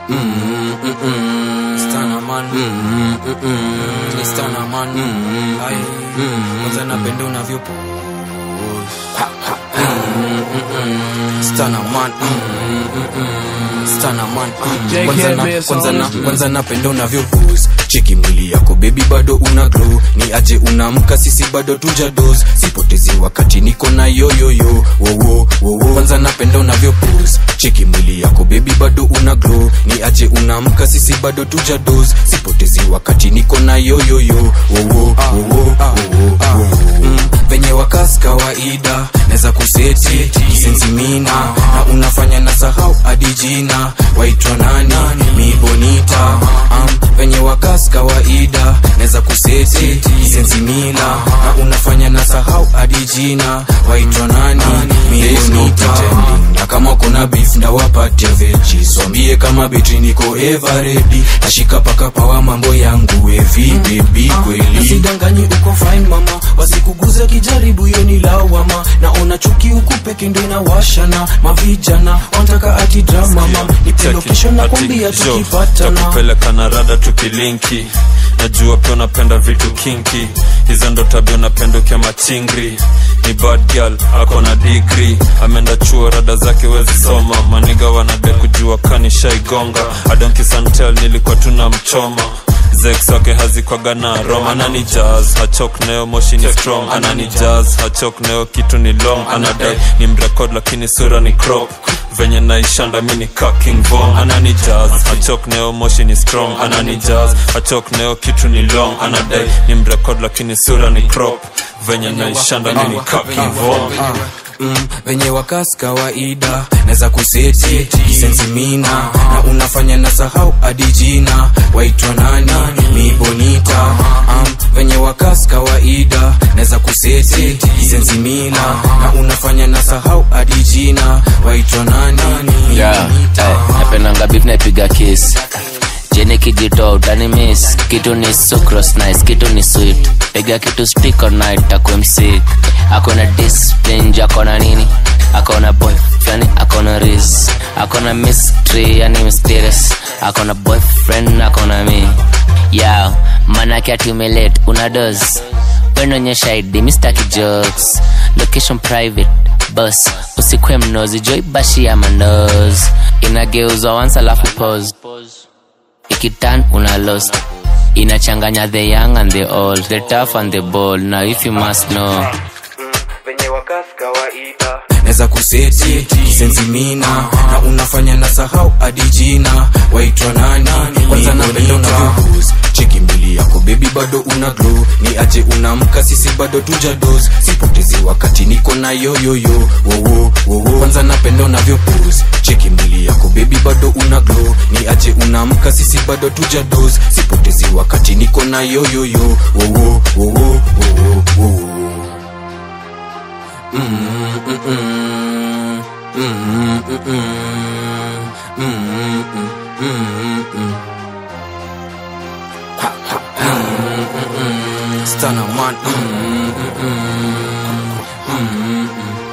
Stana man Ni stana man Ai Kwanza napenda unavyo Stana man Stana man Kwanza na kwanza na kwanza napenda unavyo pose Cheki mwili yako baby bado una glow Ni aje unamka sisi bado tuja dose Sipotezi wakati niko na yo yo yo wo wo wo wo Kwanza napenda unavyo pose Cheki mwili yako baby bado una glow Ni aje unamka sisi bado tuja dose Sipotezi wakati niko na yo yo yo wo wo wo wo wo wo Mm, venye wakas kawaida neza kuseti kisensimina na unafanya na sahau hadi jina waitwa nani mi bonita um, venye wakas kawaida neza kuseti kisensimina na unafanya na sahau hadi jina waitwa nani mi bonita na kama kuna beef ndawapatia veji swambie kama betri niko everedi nashika paka pawa mambo yangu evi bebi kweli usidanganyi uko fine mama wasikuguze kijaribu hiyo ni lawama naona chuki huku peke ndo inawashana mavijana wanataka ati drama mama nipe location na kwambia tukipatana takupeleka na rada tukilinki najua pia unapenda vitu kinki hizo ndo tabia unapenda ukia machingri ni bad girl ako na digri ameenda chuo rada zake wezi soma maniga wanade kujua kanishaigonga adonkisantel nilikuwa tuna mchoma zex wake hazikwaga na rom anani jazz hachok neo moshi ni strong anani jazz hachok neo kitu ni long anadai ni mrekod lakini sura ni crop venye naishanda mi ni kaking vom anani jazz hachok neo moshi ni strong anani jazz hachok neo kitu ni long anadai ni mrekod lakini sura ni crop venye naishanda mi ni kaking vom mm, venye wakas kawaida neza kuseti kisensimina na unafanya na sahau hadi jina waitwa nani mi bonita um, venye wakas kawaida neza kuseti kisensimina na unafanya na sahau hadi jina waitwa nani mi yeah, bonita eh, napendanga beef naipiga kiss jeni kijito utani miss kitu ni sucrose nice kitu ni sweet piga kitu stick all night takwe msik akona discipline ju akona nini akona boyfriend akona riz akona mystery yani mysterious akona boyfriend akona mi yao manake atiumelet una dos wenonyesha id mistaki jokes location private bus usikwe mnozi joibashi ya mandos inageuzwa once alafu pose ikitan una lost inachanganya the young and the old the tough and the bold now if you must know venye wakas kawaida neza kuseti kisensimina na unafanya na sahau hadi jina waitwa nani kwanza napenda unavyopose cheki mbili yako bebi bado una glow ni aje unamka sisi bado tuja dos sipotezi wakati niko na yoyoyo wowo wowo kwanza napenda unavyopose cheki mbili yako bebi bado una glow ni aje unamka sisi bado tuja dos sipotezi wakati niko na yoyoyo wowo wowo wowo wowo Stunner man.